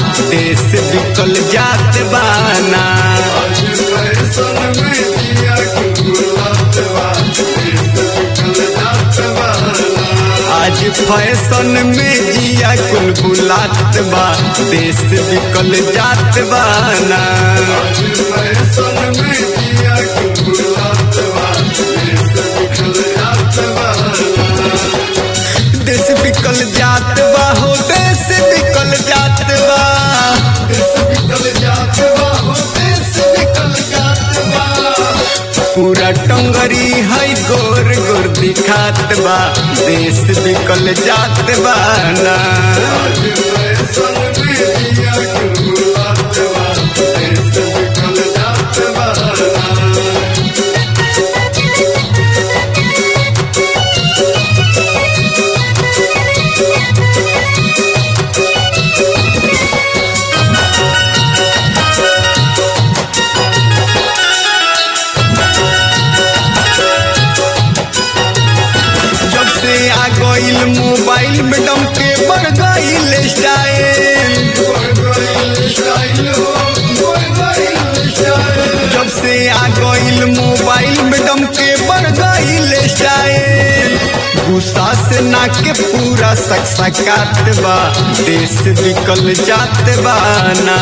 देश बिकल जात बा ना आज फैशन में जिया कुल बुलात बा देश बिकल जात बा आज फैशन में जिया कुल बुलात बा देश बिकल जात बा ना फैशन में जिया कुल बुलात बा देश बिकल जात बा देश बिकल जात बा हो देश बिकल जात बा देश बिकल जात बा हो देश बिकल जात बा पूरा टंगरी है गोर गोर दिखात बा देश बिकल जात बा ना आज फैशन में जिया कुल बुलात बा देश बिकल जात बा जब से आ गईल मोबाइल में डम के बढ़ गईल स्टाइल जब से आ गईल मोबाइल में डम के बढ़ गईल स्टाइल गुस्सा से ना के पूरा सकसकात बा देश बिकल जात बा ना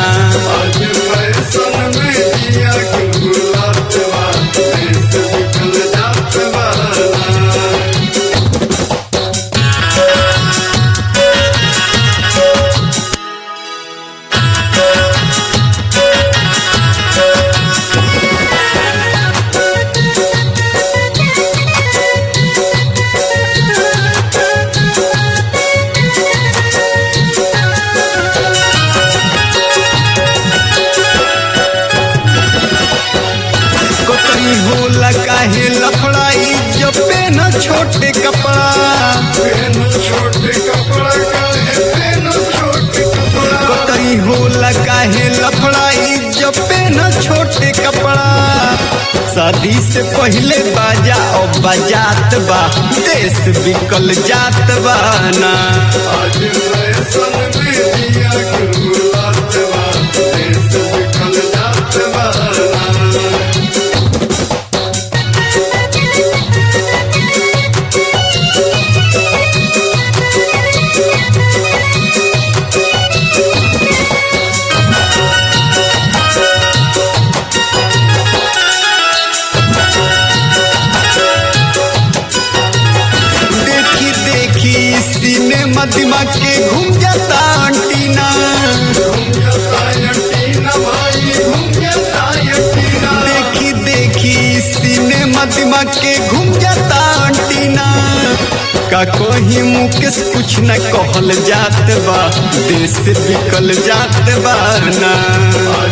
कतई होला काहे लफड़ाई जब पेन छोटे कपड़ा कतई होला काहे लफड़ाई जब पेन छोटे कपड़ा शादी से पहले बाजा और बजात बा देश बिकल जात बा ना देखी देखी सिनेमा दिमाग के घूम जाता अंटीना देखी देखी सिनेमा दिमाग के घूम जाता अंटीना का कोही मुकेश कुछ न कहल जात बा देश बिकल जात बा ना